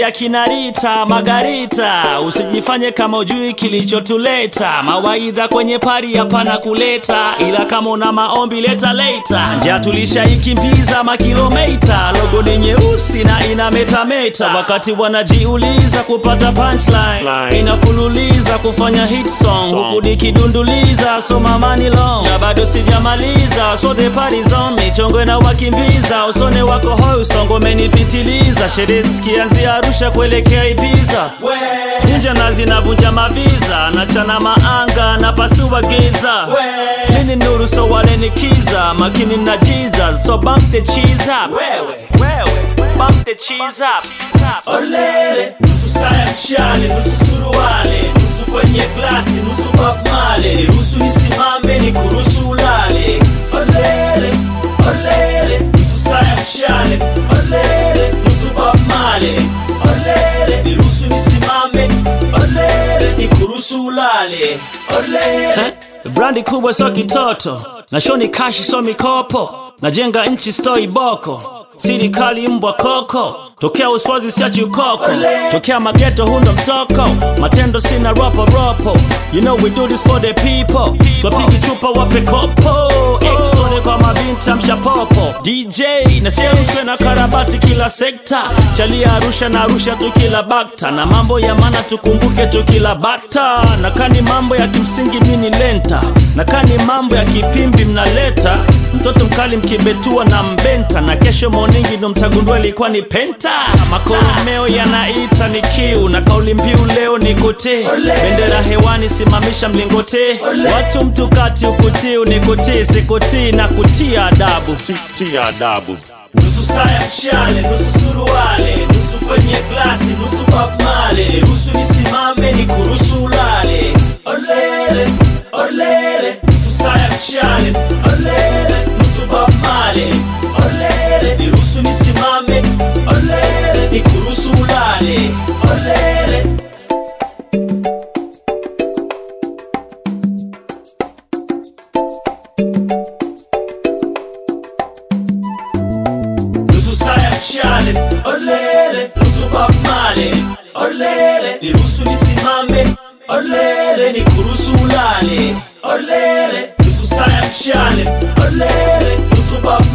ya kinarita Margarita, usijifanye kama ujui kilichotuleta. Mawaidha kwenye pari hapana kuleta, ila kama una maombi leta leta. Njia tulishaikimbiza makilomita, logo ni nyeusi na ina metameta. Wakati wanajiuliza kupata punchline, inafululiza kufanya hit song, huku nikidunduliza so mamani long, na bado sijamaliza so the party's on me, chongwe na wakimbiza usone wako hoi, usongo umenipitiliza, sherehe zikianzia Arusha kuelekea Ibiza, vunja nazi na vunja maviza, nachana maanga na pasua giza, mini nuru so wale ni kiza, makini na Jesus so bump the cheese up, bump the cheese up, olele nusu saa ya mshale, nusu suruale, nusu kwenye glasi, nusu Bob Marley, niruhusu nisimame, ni kuruhusu ulale, olele olele, nusu saa ya mshale, olele nusu Bob Marley, olele niruhusu nisimame, olele ni kuruhusu ulale, olele brandi kubwa so kitoto na shoni kashi so mikopo najenga nchi stoi boko sirikali mbwa koko tokea uswazi siachi ukoko tokea mageto hundo mtoko matendo sina ropo ropo you know we do this for the people swapigi chupa wape kopo exone kwa mabinti mshapopo dj nasikia rushwe na karabati kila sekta chalia arusha na arusha tu kila bakta na mambo ya mana tukumbuke tu kila bata na kani mambo ya kimsingi nini lenta na kani mambo ya kipimbi mnaleta mtoto mkali mkibetua na mbenta na kesho moningi ndo mtagundua ilikuwa ni penta makoromeo yanaita ni kiu na kauli mbiu leo ni kote bendera hewani simamisha mlingote watu mtukati ukutiu ni kutii sikutii na kutia adabu tia adabu nusu saa ya mshale nusu suruale nusu kwenye glasi nusu Bob Marley ruhusu nisimame ni kuruhusu ulale olele olele nusu saa ya mshale olele nusu Bob Marley olele niruhusu nisimame olele ni kuruhusu ulale olele nusu saa ya mshale olele nusu Bob Marley olele niruhusu nisimame olele ni kuruhusu ulale olele nusu saa ya mshale olele nusu Bob